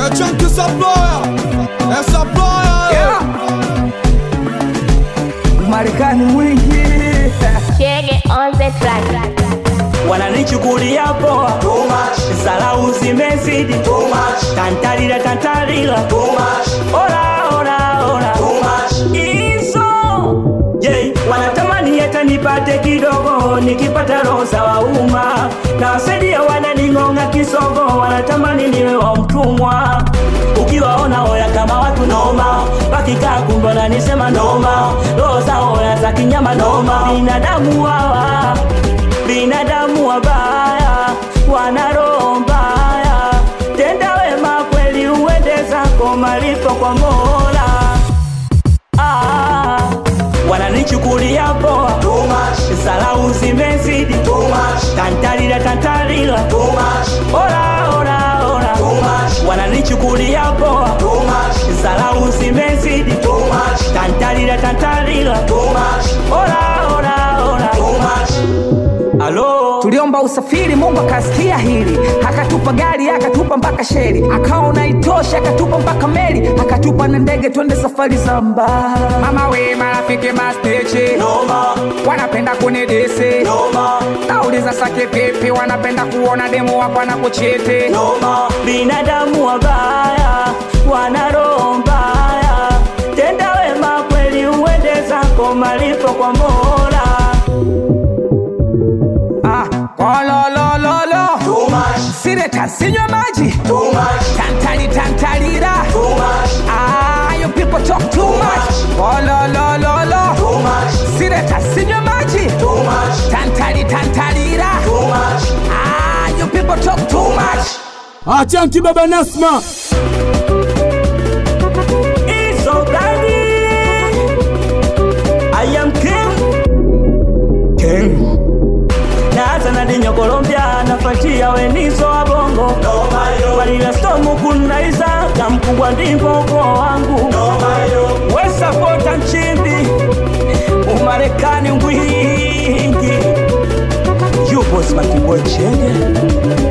A chunky supplier, a supplier. Yeah. Marekani mwingi Chege on the track. wananichukulia poa, salau zimezidi, tantalila tantalila, ora ora ora, iso je, wanatamani hata nipate kidogo, nikipata roho za wauma na wasaidia, wananing'ong'a kisogo, wanatamani niwe wa mtumwa ukiwaona oya kama watu noma, wakikaa kumbe wananisema noma, roho za oya za kinyama noma, binadamu hawa binadamu wabaya, wana roho mbaya. Tenda wema kweli, uende zako malipo kwa Mola. Ah, wananichukulia poa, salau zimezidi, tantalila tantalila, ora ora ora, wananichukulia poa, salau zimezidi, tantalila tantalila, ora ora ora. Halo, tuliomba usafiri mungu akasikia hili akatupa gari akatupa mpaka sheri akaona itosha akatupa mpaka meli akatupa na ndege twende safari za mbali mama we marafiki mastechi noma wanapenda kunidisi noma nauliza sake vipi wanapenda kuona demu wako na kuchiti noma, binadamu wabaya, wana roho mbaya. Tenda wema kweli, uende zako malipo kwa Mola. ah, kololololo sireta sinywa maji tantali tantalira ah, you people talk too much kololololo sireta sinywa maji tantali tantalira ah, you people talk too much A chunky baba Nasma. Iso gani? I am king. King. Naanza na dinyo Colombia, nafuatia wenizo wa bongo walila stomu kunaiza na mkubwa ndivyo ukoo wangu wesapota nchimbi umarekani ngwingi yupo smartboy chenge